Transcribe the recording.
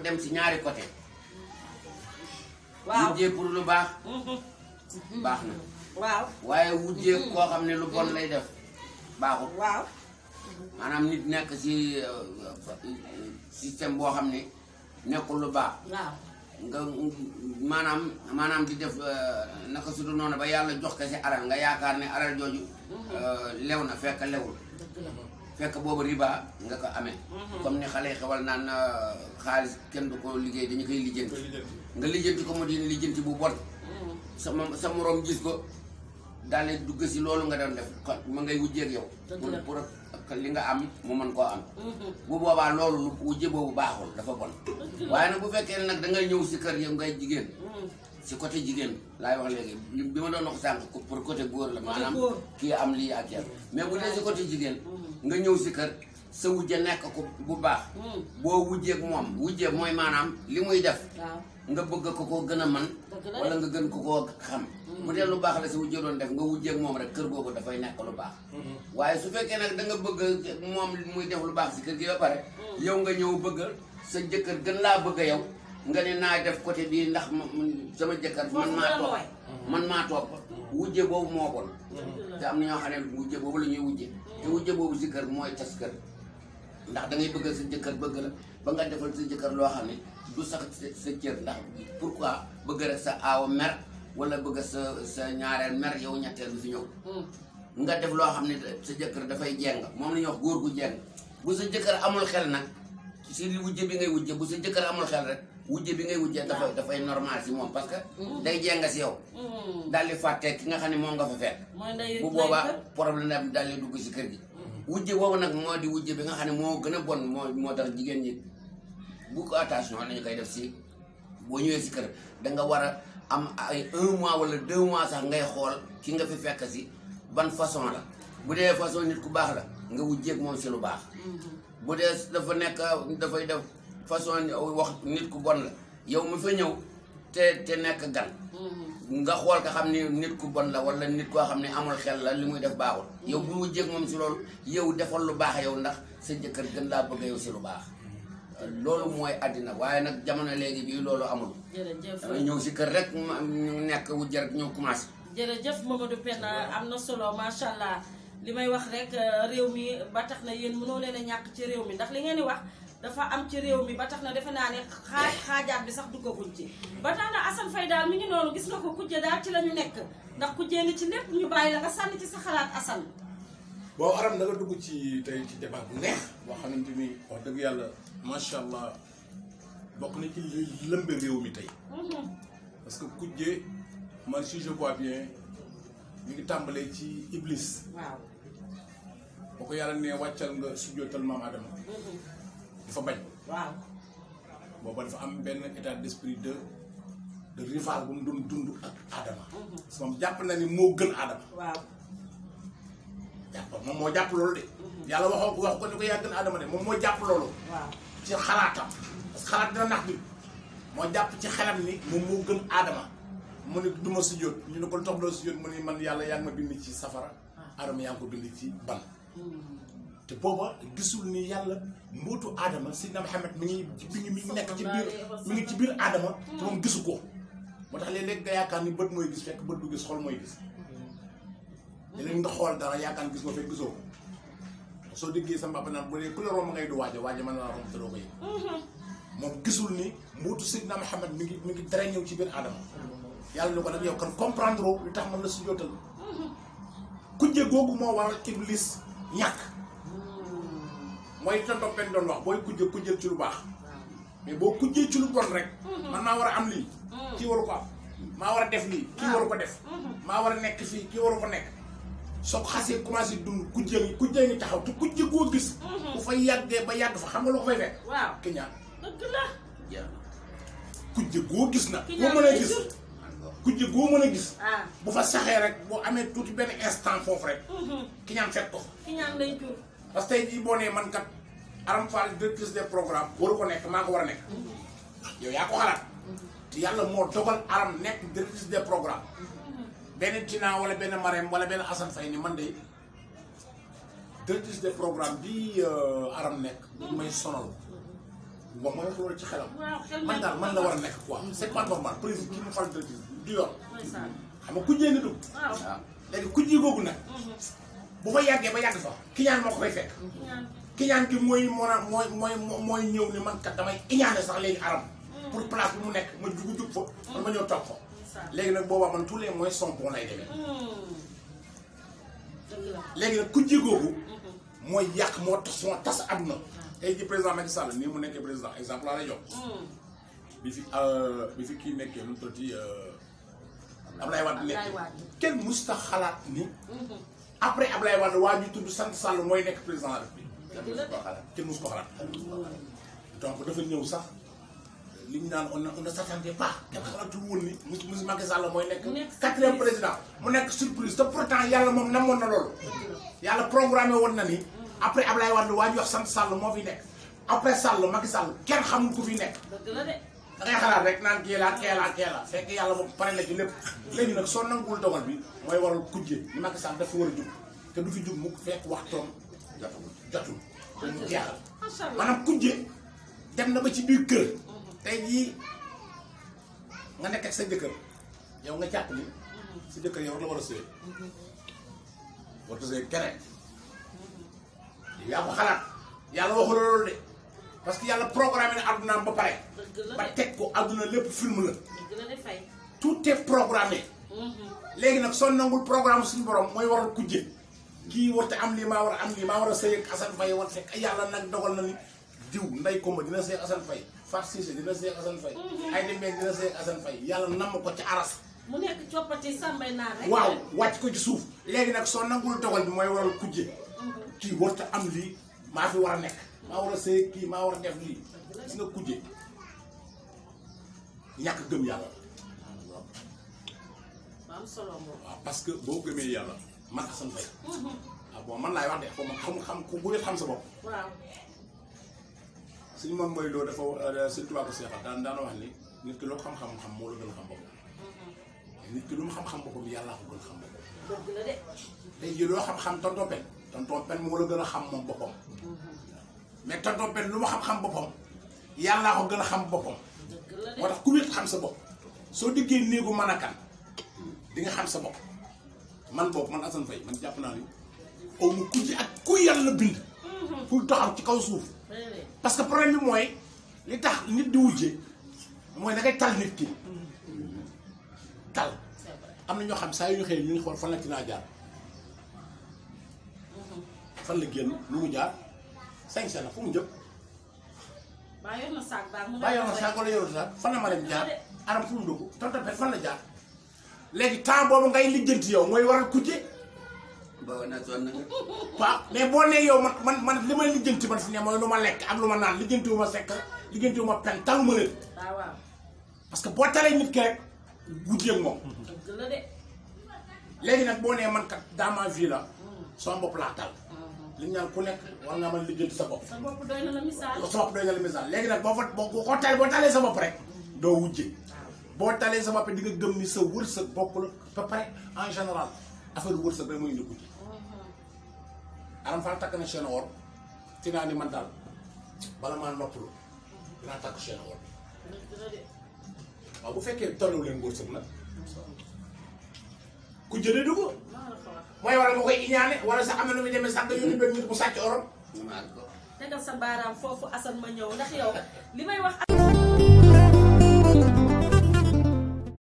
dem si ñaari côté waaw wujjee pour lu baax Mhm. baax na waaw waaye wujjee koo xam ne lu bon lay def baaxul waaw maanaam nit nekk si système boo xam ne nekkul lu baax waaw nga maanaam maanaam di def euh, naka su dul noonu ba yàlla jox ko si alal nga yaakaar ne alal jooju euh, lew na fekk lewul dëgg la fekk boobu riba nga ko amee comme ni xale yi xewal naan euh, xaalis kenn du ko liggéey dañu koy lijjanti nga lijjanti ko mu di lijjanti bu bon Mhm. sa ma- sa moroom gis ko daal di dugg si loolu nga doon def kon ma ngay wujjeeg yow Dëgg pour la. pour que li nga am mu mën koo am Mhm. bu boobaa loolu lu wujje boobu baaxul dafa bon Dëgg la. waaye nag bu fekkee ne nag da ngay ñëw si kër yow ngay jigéen Mhm. si côté jigéen laay wax léegi li bi ma doon wax sànq ko- pour côté góor la maanaam góor. kii am lii ak yàlla mais bu dee si côté jigéen nga ñëw si kër sa wujje nekk ko bu baax Mhm. boo wujjeeg moom wujje mooy maanaam li muy def waaw nga bëgg ko koo gën a man Dëgg la wala nga gën ko koo xam bu dee lu baax la sa wujje doon def nga wujjeeg moom rek kër googu dafay nekk lu baax waaye su fekkee nag da nga bëgg moom muy def lu baax si kër gi ba pare yow nga ñëw bëgg sa jëkkër gën laa bëgg yow nga ne naa def côté bii ndax ma- man- sama jëkkër man Foofu maa la topp nooy. man maa topp wujje boobu moo bon te am na ñoo xam ne wujje boobu la ñuy wujje te wujje boobu si kër mooy tas kër ndax da ngay bëgg sa jëkkër bëgg la ba nga defal sa jëkkër loo xam ne du sax sa sa cër ndax pourquoi bëgg rek sa aawa mer wala bëgg sa sa ñaareel mer yow ñetteel bi fi ñëw Mhm. nga def loo xam ne sa jëkkër dafay jeng moom la ñuy wax góor gu jeng bu sa jëkkër amul xel nag si li wujje bi ngay wujje bu sa jëkkër amul xel rek wujje bi ngay wujje dafay dafay normal si moom parce que day jeng si yow Mhm. daal di fàtte ki nga xam ne moom nga fa fekk mooy ndey bu boobaa problème am daal di dugg si kër gi wujje boobu nag moo di wujje bi nga xam ne moo gën a bon moo moo tax jigéen ñi bu ko attention lañu koy def si boo ñëwee si kër da nga war a am ay un mois wala deux mois sax ngay xool ki nga fi fekk si ban façon la bu dee façon nit ku baax la nga wujjeeg moom si lu baax bu dee dafa nekk dafay def façon wax nit ku bon la yow mi fa ñëw te te nekk gan nga xool ko xam ni nit ku bon la wala nit koo xam ne amul xel la li muy def baaxul yow bu wujjeeg moom si loolu yow defal lu baax yow ndax sa jëkkër gën laa bëgg yow si lu baax loolu mooy àddina waaye nag jamono léegi bii loolu amul jërëjëf dangay ñëw si kër rek ma- ñu nekk wujje rek ñëw commencé jërëjëf Mamadou Penda am na solo macha allah li may wax rek euh, réew mi ba tax na yéen mënoo leen a ñàkk ci réew mi ndax li ngeen di wax dafa am ci réew mi ba tax na defe naa ne xaaj xaajaat bi sax duggaguñ ci ba tax na Assane Faye daal mi ngi noonu gis nga ko kujje daal ci la ñu nekk ndax kujjee ngi ci lépp ñu bàyyi la nga sànni ci sa xalaat Assane bon aram da nga dugg ci tey ci débat bu neex boo xamante ni wax dëgg yàlla macha allah bokk na ci li lëmbe réew mi tey parce que kujje man si je vois bien mi ngi tàmbalee ci iblis waaw boo ko yàlla ne wàccal nga sujjootal maam Adama dafa bañ waaw booba dafa am benn état d'esprit de de rival bu mu doon dund ak Adama parce que moom jàpp na ni moo gën Adama waaw jàpp moom moo jàpp loolu de yàlla waxoo ko wax ko ni ko yaa gën Adama de moom moo jàpp loolu waaw ci xalaatam parce que xalaat dina nax nit moo jàpp ci xelam ni moom moo gën aadama mu ni du ma sujjóot ñu ne ko lu tax doo sujjóot mu ni man yàlla yaa ngi ma bind ci safara aadama yaa ngi ko bind ci ban te booba gisul ni yàlla mbootu aadama Seydina Muhammad mi ngi ci mi ngi mi ngi nekk ci biir mi ngi ci biir aadama te moom gisu ko moo tax léeg-léeg nga yaakaar ni bët mooy gis fekk bët du gis xol mooy gis léeg-léeg nga xool dara yaakaar ni gis nga fekk gisoo ko soo déggee sa mbàpp naan bu dee ku la romb ngay du waaja waaja mën na la romb te doo ko yëg moom gisul ni mbootu Seydina Muhammad mi ngi mi ngi dara ñëw ci biir aadama yàlla ni ko nag yow kan comprendre oo li tax mën la sujjóotal kujje googu moo waral iblis ñàkk mooy li tonton benn doon wax booy kujje kujjel ci lu baax mais boo kujjee ci lu bon rek man maa war a am lii kii waru ko am maa war a def lii kii waru ko def maa war a nekk fii kii waru ko nekk soo ko xasee commencé dund kujje ngi kujje ngi taxaw te kujje goo gis bu fa yàggee ba yàgg fa xam nga loo ko fay fekk waaw ki ñaan dëgg la jeex na kujje goo gis na Ki boo ñaan mën a lay gis jur. kujje goo mën a gis ah bu fa saxee rek boo amee tuuti benn instant foofu rek ki ñaan fekk ko ki ñaan lay jur parce que tey jii boo nee man kat Aram Fall directrice des programmes waru ko nekk maa ko war a nekk yow yaa ko xalaat te yàlla moo dogal Aram nekk directrice des programmes benn Tina wala benn Marème wala benn Assane Faye ni man de directrice des programmes bi Aram nekk bu may sonal moom mooy wax loolu ci xelam waaw xel man daal man la war a nekk quoi c'est pas normal président ki mu fal directrice du yoon ndeysaan xam nga kujjee nga dugg waaw waaw léegi kujji googu nag bu fa yàggee ba yàgg fa kiñaan moo ko fay fekk ñaan kiñaan ki mooy moo mooy mooy mooy ñëw ni man kat damay iñaane sax léegi aram pour place bi mu nekk ma jugu jug fa man ma ñëw toog fa ndeysaan léegi nag boobaa man tous les moyens sont bons lay demee dëgg la léegi nag kujji googu mooy yàq moo tax moo tas àdduna tey ji président Macky Sall nii mu nekkee président exemple laa lay jox bi fi bi fi kii nekkee lu mu tuddati Ablaye Wade Ablaye nekkee Wade. kenn musta xalaat ni après Ablaye Wade waa ñu tudd sant Sall mooy nekk président de la République dëgg la de kenn mus ko xalaat donc dafa ñëw sax li ñu naan on ne on ne s'attendait pas kenn xalaatul woon ni mus mus Macky Sall mooy nekk Mu nekk quatrième surprise. président mu nekk surprise te pourtant yàlla moom namoon na loolu yàlla programmé woon na ni après Ablaye Wade waa ñu wax sant Sall moo fi nekk après Sall Macky Sall kenn xamul ku fi nekk dëgg la de da ngay xalaat rek naan kii laa kee laa kee laa fekk yàlla moom pare na ci lépp léegi nag soo nanguwul dogal bi mooy waral kujje ni Macky Sall dafa war a jug te du fi jug mu fekk waxtoom jotul jotul mu jeexal macha allah maanaam kujje dem na ba ci biir kër tey jii nga nekk ak sa jëkkër yow nga jàpp ni sa jëkkër yow la war a sëy war a sëy keneen yaa ko xalaat yàlla waxu la loolu de parce que yàlla programme na addunaam ba pare dëgg la ba de teg ko adduna lépp film la dëgg la de fay tout est programmé léegi nag soo nangul programme suñu borom mooy waral kujje kii warta am lii maa war a am lii maa war a sëy ak Assane Faye war fekk yàlla nag dogal na ni diw nday komba dina sëy ak Assane Faye Fat Cissé dina sëy ak Assane Faye ay demee dina sëy ak Assane Faye yàlla namm ko ci aras mu nekk coppati sàmbay naa rek waaw wàcc ko ci suuf léegi nag soo nangul dogal bi mooy waral kujje kii warta am lii maa fi war a nekk maa war a sëy ak kii maa war a def lii gis nga kujje ñàkk gëm yàlla ba am solo moom waaw parce que boo gëmee yàlla man Assane Faye ah bon man laay wax de xaw ma xam xam ku bu xam sa bopp waaw suñu moom mooy loolu dafa suñ tubaab ko seexal daan daana wax ni nit ki loo xam-xam xam moo la gën a xam boppam nit ki lu mu xam-xam boppam yàllaa ko gën a xam boppam dëgg la de tey jii loo xam-xam tonton pen tonton pen moo la gën a xam moom boppam mais tonton pen lu mu xam-xam boppam yàllaa ko gën a xam boppam dëgg la de moo tax ku wét xam sa bopp soo diggee néegu mën a kan di nga xam sa bopp man boobu man Assane Faye man jàpp naa ni aw ma ku ci ak ku yàlla bind pour taxaw ci kaw suuf réeré parce que problème bi mooy li tax nit di wujje mooy da ngay tal nit ki tal c'est vrai am na ñoo xam saa yu ñu xëyee ñu ngi xool fan la ci naa jaar fan la génn lu mu jaar cinq cent la fu mu jëm baa yor na saag baa mu bàyyi yoon saako la yoru sax fan la ma dem jaar aram fu mu dugg tonton pet fan la jaar léegi temps boobu ngay lijjanti yow mooy waral kujje booba na sonn nga waaw mais boo nee yow man man man li may lijjanti man fi ne mooy lu ma lekk ak lu ma naan lijjantiwu ma sekk lijjantiwu ma pen taluma leen waaw waaw parce que boo talee nit ki rek wujjeeg moom dëgg la de léegi nag boo nee man kat dans ma vie la sama bopp laa tal li ñu naan ku nekk war nga mën lijjanti sa bopp sa bopp doy na la misaal sa bopp doy na la misaal léegi nag boo fa boo ko talee boo talee sa bopp rek doo wujje boo talee sa bopp di nga gëm ni sa wërsëg bokk la ba pare en général affaire wërsëg rek mooy indi wujje aram faa takk na chaîne or ci naa ni man daal bala maa noppalu dinaa takk chaîne or dëgg la de waaw bu fekkee tollu leen wërsëg nag ku jëlee du ko maa la ko wax mooy waral nga koy iñaane wala sax am na nu muy demee sax nga yónni benn nit bu sàcc orom maa ko tegal sa baaraam foofu Assane ma ñëw ndax yow li may wax